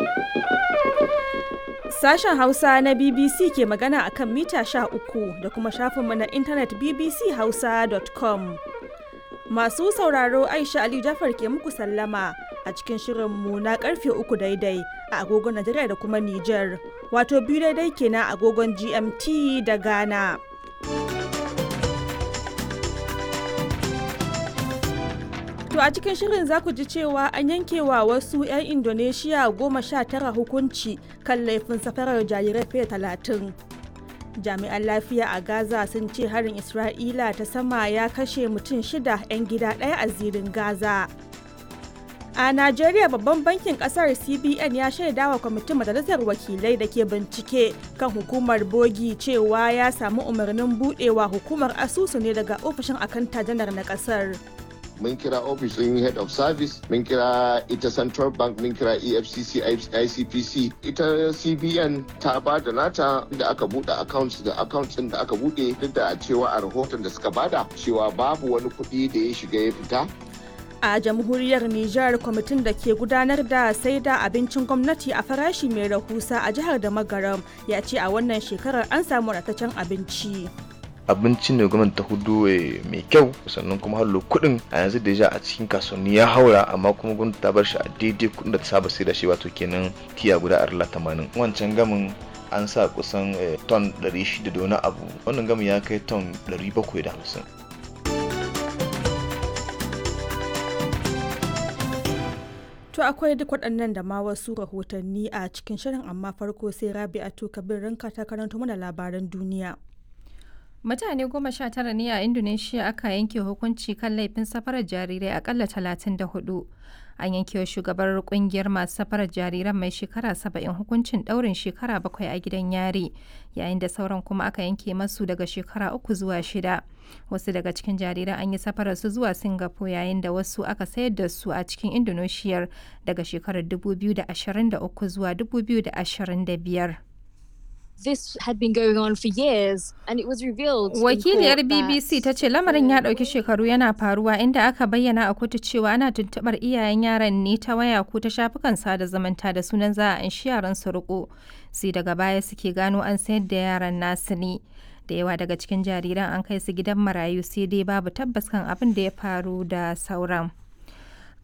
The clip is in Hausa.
Sashen Hausa na BBC ke magana akan mita 13 da kuma shafinmu na intanet bbchausa.com. Masu sauraro Aisha Ali Jafar ke muku sallama a cikin shirinmu na karfe uku daidai a agogon Najeriya da kuma Nijar, wato biyu daidai kenan agogon GMT da Ghana. To a cikin shirin za ku ji cewa an yankewa wasu 'yan Indonesia goma sha tara hukunci kan laifin safarar jarirai fiye talatin. Jami'an lafiya a Gaza sun ce harin Isra'ila ta sama ya kashe mutum shida 'yan gida ɗaya a zirin Gaza. A Najeriya babban bankin kasar CBN ya shaidawa kwamitin majalisar wakilai da ke bincike kan hukumar bogi cewa ya samu umarnin budewa hukumar asusu ne daga ofishin akanta janar na kasar. mun kira ofishin head of service mun kira ita central bank mun kira efcc icpc ita cbn ta ba da nata da aka bude accounts da accounts da aka bude duk da cewa a rahoton da suka bada cewa babu wani kuɗi da ya shiga ya fita a jamhuriyar Nijar kwamitin da ke gudanar da sai da abincin gwamnati a farashi mai rahusa a jihar da magaram ya ce a wannan shekarar an samu ratacen abinci. abinci ne gwamnati ta hudu mai kyau sannan kuma hallo kuɗin a yanzu da ja a cikin kasuwanni ya haura amma kuma gwamnati ta bar shi a daidai kuɗin da ta saba sai da shi wato kenan tiya guda arla tamanin wancan gamin an sa kusan ton 600 da wani abu wannan gamin ya kai ton 750 To akwai duk waɗannan da ma wasu rahotanni a cikin shirin amma farko sai Rabi'atu Kabir ranka ta karanto mana labaran duniya. Mutane goma sha tara ne a Indonesia aka yanke hukunci kan laifin safarar jarirai akalla talatin da hudu. An yanke wa shugabar kungiyar masu safarar jariran mai shekara saba'in hukuncin daurin shekara bakwai a gidan yari, yayin da sauran kuma aka yanke masu daga shekara uku zuwa shida. Wasu daga cikin jariran an yi safarar su zuwa Singapore yayin da wasu aka sayar da su a cikin Indonesia daga shekarar 2023 zuwa 2025. this had been going on for years and it was revealed Wakiliyar BBC ta ce lamarin ya ɗauki shekaru yana faruwa inda aka bayyana a kotu cewa ana tuntuɓar iyayen yaran ne ta waya ko ta shafukan sada zumunta da sunan za a anshi yaran su riko sai daga baya suke gano an sayar da yaran nasu ne. Da yawa daga cikin jariran an kai su gidan marayu sai dai babu tabbas kan abin da ya faru da sauran.